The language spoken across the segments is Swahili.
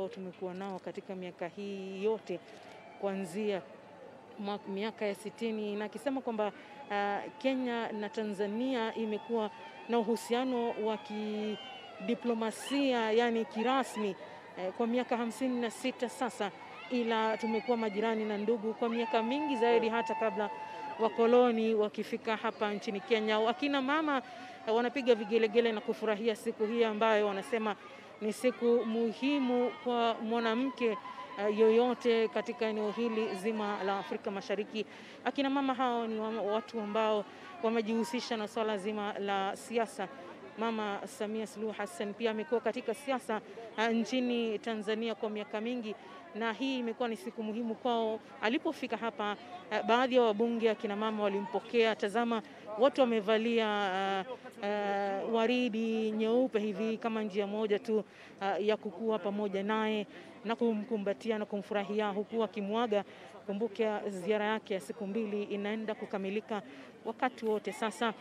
ambao tumekuwa nao katika miaka hii yote kuanzia mwa- miaka ya sitini na akisema kwamba uh, Kenya na Tanzania imekuwa na uhusiano wa kidiplomasia yani kirasmi eh, kwa miaka hamsini na sita sasa, ila tumekuwa majirani na ndugu kwa miaka mingi zaidi, hata kabla wakoloni wakifika hapa nchini Kenya. Wakina mama eh, wanapiga vigelegele na kufurahia siku hii ambayo wanasema ni siku muhimu kwa mwanamke uh, yoyote katika eneo hili zima la Afrika Mashariki. Akina mama hao ni wa- watu ambao wamejihusisha na swala zima la siasa. Mama Samia Suluhu Hassan pia amekuwa katika siasa uh, nchini Tanzania kwa miaka mingi, na hii imekuwa ni siku muhimu kwao. Alipofika hapa, uh, baadhi ya wabunge akina mama walimpokea. Tazama, wote wamevalia uh, uh, waridi nyeupe hivi kama njia moja tu uh, ya kukua pamoja naye na kumkumbatia na kumfurahia huku akimwaga. Kumbuka ziara yake ya siku mbili inaenda kukamilika wakati wote sasa.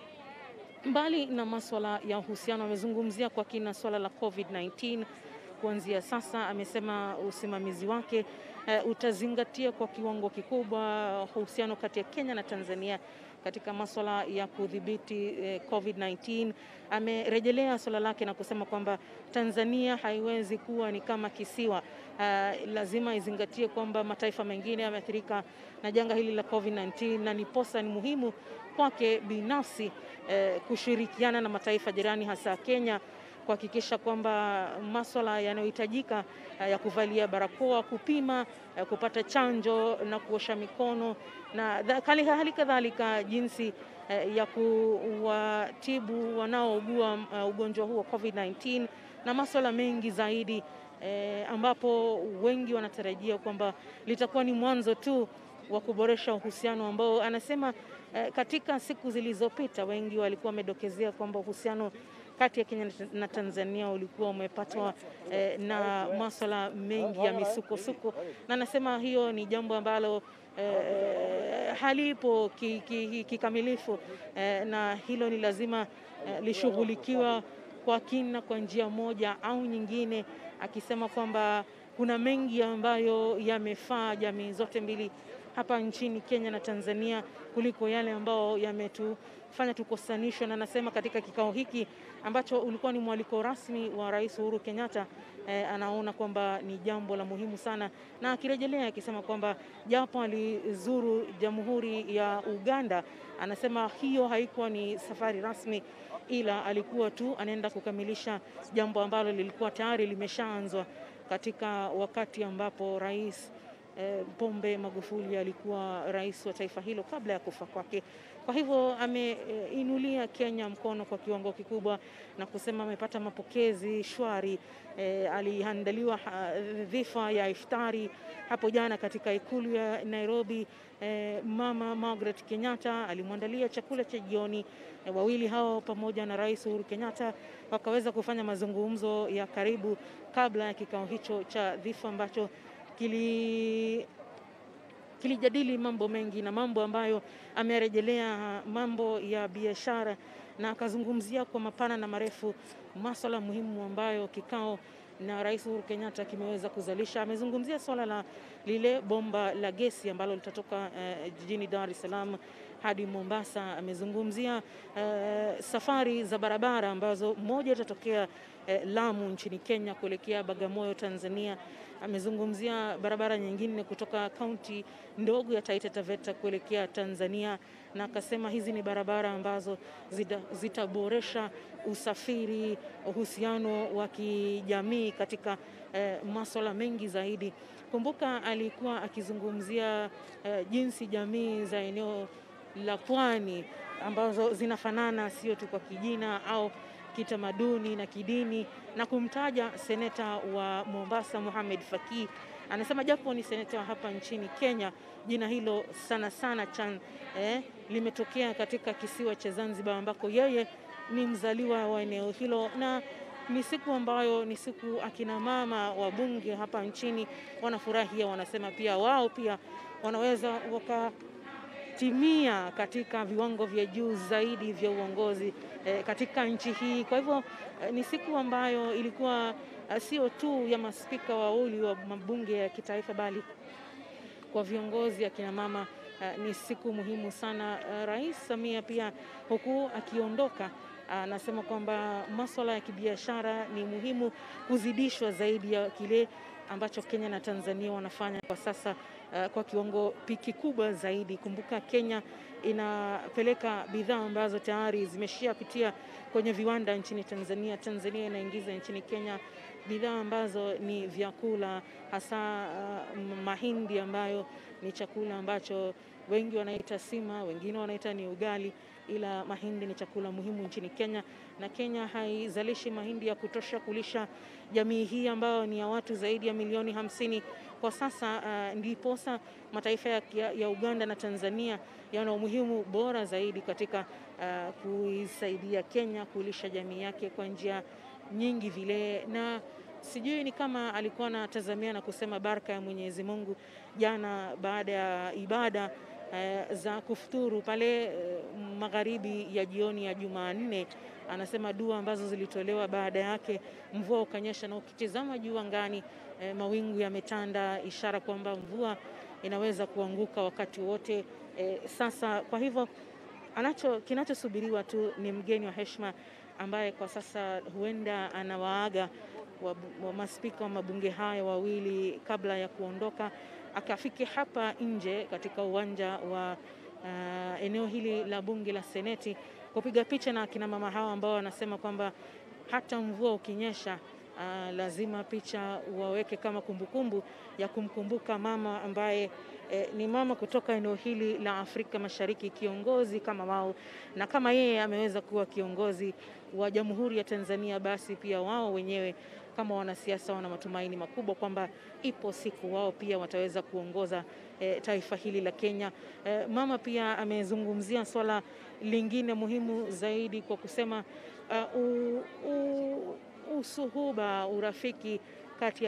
Mbali na maswala ya uhusiano, amezungumzia kwa kina swala la COVID-19 kuanzia sasa. Amesema usimamizi wake eh, utazingatia kwa kiwango kikubwa uhusiano kati ya Kenya na Tanzania katika maswala ya kudhibiti eh, COVID-19. Amerejelea swala lake na kusema kwamba Tanzania haiwezi kuwa ni kama kisiwa. Uh, lazima izingatie kwamba mataifa mengine yameathirika na janga hili la COVID-19 na niposa ni muhimu kwake binafsi eh, kushirikiana na mataifa jirani hasa Kenya kuhakikisha kwamba maswala yanayohitajika eh, ya kuvalia barakoa, kupima, eh, kupata chanjo na kuosha mikono na dha- hali hali kadhalika jinsi eh, ya kuwatibu wanaougua uh, ugonjwa huu wa COVID-19 na maswala mengi zaidi eh, ambapo wengi wanatarajia kwamba litakuwa ni mwanzo tu wa kuboresha uhusiano ambao anasema eh, katika siku zilizopita wengi walikuwa wamedokezea kwamba uhusiano kati ya Kenya na Tanzania ulikuwa umepatwa eh, na maswala mengi ya misukosuko, na anasema hiyo ni jambo ambalo eh, halipo kikamilifu ki, ki, kikamilifu, eh, na hilo ni lazima eh, lishughulikiwa kwa kina kwa njia moja au nyingine, akisema kwamba kuna mengi ambayo yamefaa jamii zote mbili hapa nchini Kenya na Tanzania kuliko yale ambayo yametufanya tukosanishwe, na anasema katika kikao hiki ambacho ulikuwa ni mwaliko rasmi wa Rais Uhuru Kenyatta eh, anaona kwamba ni jambo la muhimu sana, na akirejelea akisema kwamba japo alizuru Jamhuri ya Uganda, anasema hiyo haikuwa ni safari rasmi, ila alikuwa tu anaenda kukamilisha jambo ambalo lilikuwa tayari limeshaanzwa katika wakati ambapo rais eh, Pombe Magufuli alikuwa rais wa taifa hilo kabla ya kufa kwake. Kwa hivyo ameinulia Kenya mkono kwa kiwango kikubwa na kusema amepata mapokezi shwari. E, aliandaliwa ha- dhifa ya iftari hapo jana katika ikulu ya Nairobi. E, Mama Margaret Kenyatta alimwandalia chakula cha jioni. E, wawili hao pamoja na Rais Uhuru Kenyatta wakaweza kufanya mazungumzo ya karibu kabla ya kikao hicho cha dhifa ambacho kili kilijadili mambo mengi na mambo ambayo amerejelea mambo ya biashara na akazungumzia kwa mapana na marefu maswala muhimu ambayo kikao na Rais Uhuru Kenyatta kimeweza kuzalisha. Amezungumzia swala la lile bomba la gesi ambalo litatoka eh, jijini Dar es Salaam hadi Mombasa. Amezungumzia eh, safari za barabara ambazo moja itatokea eh, Lamu nchini Kenya kuelekea Bagamoyo Tanzania. Amezungumzia barabara nyingine kutoka kaunti ndogo ya Taita Taveta kuelekea Tanzania, na akasema hizi ni barabara ambazo zita- zitaboresha usafiri, uhusiano wa kijamii katika eh, maswala mengi zaidi. Kumbuka alikuwa akizungumzia eh, jinsi jamii za eneo la pwani ambazo zinafanana sio tu kwa kijina au kitamaduni na kidini, na kumtaja seneta wa Mombasa Mohamed Faki. Anasema japo ni seneta wa hapa nchini Kenya, jina hilo sana sana Chan eh, limetokea katika kisiwa cha Zanzibar ambako yeye ni mzaliwa wa eneo hilo na ni siku ambayo ni siku akina mama wa bunge hapa nchini wanafurahia, wanasema pia wao pia wanaweza waka timia katika viwango vya juu zaidi vya uongozi eh, katika nchi hii. Kwa hivyo eh, ni siku ambayo ilikuwa uh, sio tu ya maspika wawili wa mabunge ya kitaifa bali kwa viongozi akina mama uh, ni siku muhimu sana. Uh, Rais Samia pia huku akiondoka anasema uh, kwamba masuala ya kibiashara ni muhimu kuzidishwa zaidi ya kile ambacho Kenya na Tanzania wanafanya kwa sasa uh, kwa kiwango kikubwa zaidi. Kumbuka Kenya inapeleka bidhaa ambazo tayari zimeshapitia kwenye viwanda nchini Tanzania. Tanzania inaingiza nchini Kenya bidhaa ambazo ni vyakula hasa uh, mahindi ambayo ni chakula ambacho wengi wanaita sima, wengine wanaita ni ugali, ila mahindi ni chakula muhimu nchini Kenya, na Kenya haizalishi mahindi ya kutosha kulisha jamii hii ambayo ni ya watu zaidi ya milioni hamsini kwa sasa. Uh, ndiposa mataifa ya, ya Uganda na Tanzania yana umuhimu bora zaidi katika uh, kuisaidia Kenya kulisha jamii yake kwa njia nyingi vile na sijui ni kama alikuwa anatazamia na kusema baraka ya Mwenyezi Mungu jana baada ya ibada eh, za kufuturu pale eh, magharibi ya jioni ya Jumanne. Anasema dua ambazo zilitolewa baada yake, mvua ukanyesha, na ukitizama juu angani eh, mawingu yametanda, ishara kwamba mvua inaweza kuanguka wakati wote eh, sasa. Kwa hivyo anacho kinachosubiriwa tu ni mgeni wa heshima ambaye kwa sasa huenda anawaaga wa, wa maspika wa mabunge haya wawili kabla ya kuondoka, akafike hapa nje katika uwanja wa uh, eneo hili la bunge la Seneti kupiga picha na akina mama hawa ambao wanasema kwamba hata mvua ukinyesha uh, lazima picha waweke kama kumbukumbu ya kumkumbuka mama ambaye eh, ni mama kutoka eneo hili la Afrika Mashariki, kiongozi kama wao, na kama yeye ameweza kuwa kiongozi wa Jamhuri ya Tanzania, basi pia wao wenyewe kama wanasiasa wana matumaini makubwa kwamba ipo siku wao pia wataweza kuongoza e, taifa hili la Kenya. E, mama pia amezungumzia swala lingine muhimu zaidi kwa kusema uh, u, u, usuhuba, urafiki kati ya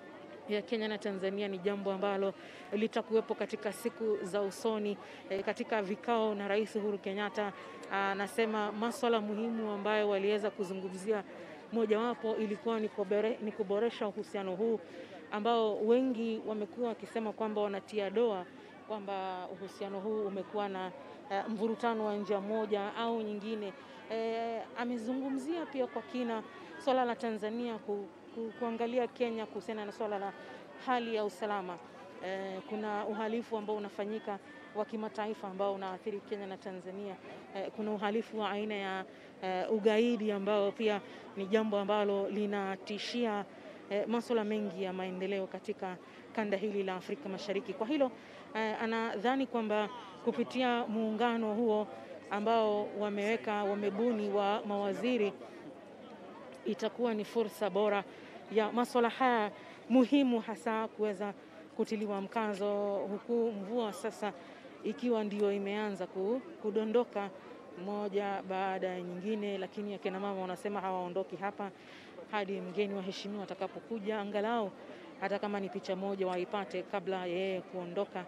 ya Kenya na Tanzania ni jambo ambalo litakuwepo katika siku za usoni. E, katika vikao na Rais Uhuru Kenyatta anasema masuala muhimu ambayo waliweza kuzungumzia mojawapo ilikuwa ni, kubere, ni kuboresha uhusiano huu ambao wengi wamekuwa wakisema kwamba wanatia doa kwamba uhusiano huu umekuwa na uh, mvurutano wa njia moja au nyingine. E, amezungumzia pia kwa kina swala la Tanzania ku, ku, kuangalia Kenya kuhusiana na swala la hali ya usalama. E, kuna uhalifu ambao unafanyika wa kimataifa ambao unaathiri Kenya na Tanzania. E, kuna uhalifu wa aina ya e, ugaidi ambao pia ni jambo ambalo linatishia e, masuala mengi ya maendeleo katika kanda hili la Afrika Mashariki. Kwa hilo e, anadhani kwamba kupitia muungano huo ambao wameweka wamebuni wa mawaziri itakuwa ni fursa bora ya masuala haya muhimu hasa kuweza kutiliwa mkazo, huku mvua sasa ikiwa ndio imeanza kudondoka moja baada ya nyingine, lakini akina mama wanasema hawaondoki hapa hadi mgeni waheshimiwa atakapokuja, angalau hata kama ni picha moja waipate kabla yeye kuondoka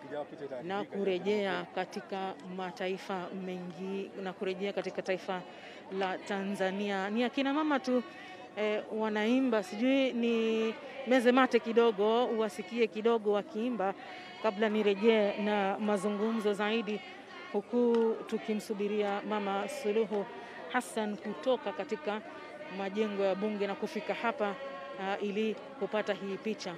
na kurejea katika mataifa mengi na kurejea katika taifa la Tanzania. Ni akina mama tu eh, wanaimba, sijui ni meze mate kidogo, uwasikie kidogo wakiimba kabla nirejee na mazungumzo zaidi, huku tukimsubiria Mama Suluhu Hassan kutoka katika majengo ya bunge na kufika hapa uh, ili kupata hii picha.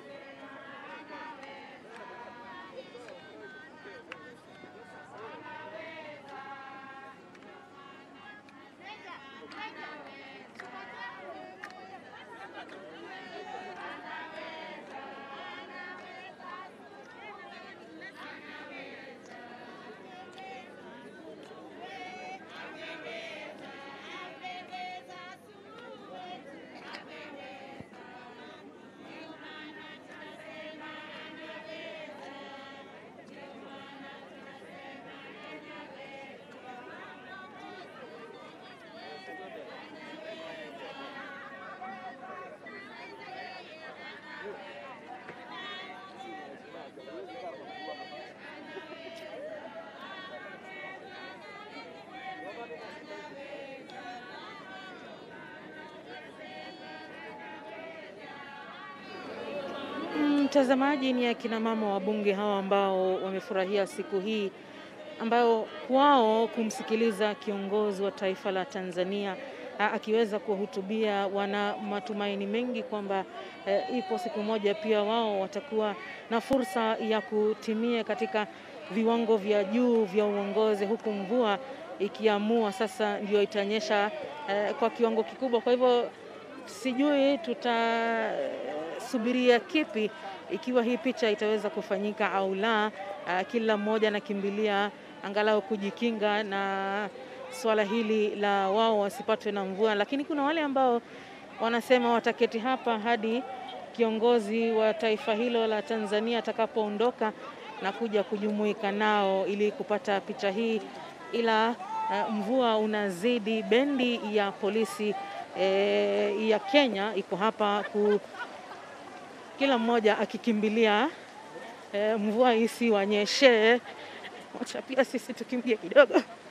mtazamaji, ni akina mama wabunge hawa ambao wamefurahia siku hii ambayo kwao kumsikiliza kiongozi wa taifa la Tanzania a, akiweza kuwahutubia, wana matumaini mengi kwamba e, ipo siku moja pia wao watakuwa na fursa ya kutimia katika viwango vya juu vya uongozi, huku mvua ikiamua sasa ndio itanyesha e, kwa kiwango kikubwa. Kwa hivyo sijui tutasubiria kipi ikiwa hii picha itaweza kufanyika au la. Uh, kila mmoja anakimbilia angalau kujikinga na swala hili la wao wasipatwe na mvua, lakini kuna wale ambao wanasema wataketi hapa hadi kiongozi wa taifa hilo la Tanzania atakapoondoka na kuja kujumuika nao ili kupata picha hii, ila uh, mvua unazidi. Bendi ya polisi eh, ya Kenya iko hapa ku, kila mmoja akikimbilia eh, mvua isiwanyeshe. Wacha pia sisi tukimbie kidogo.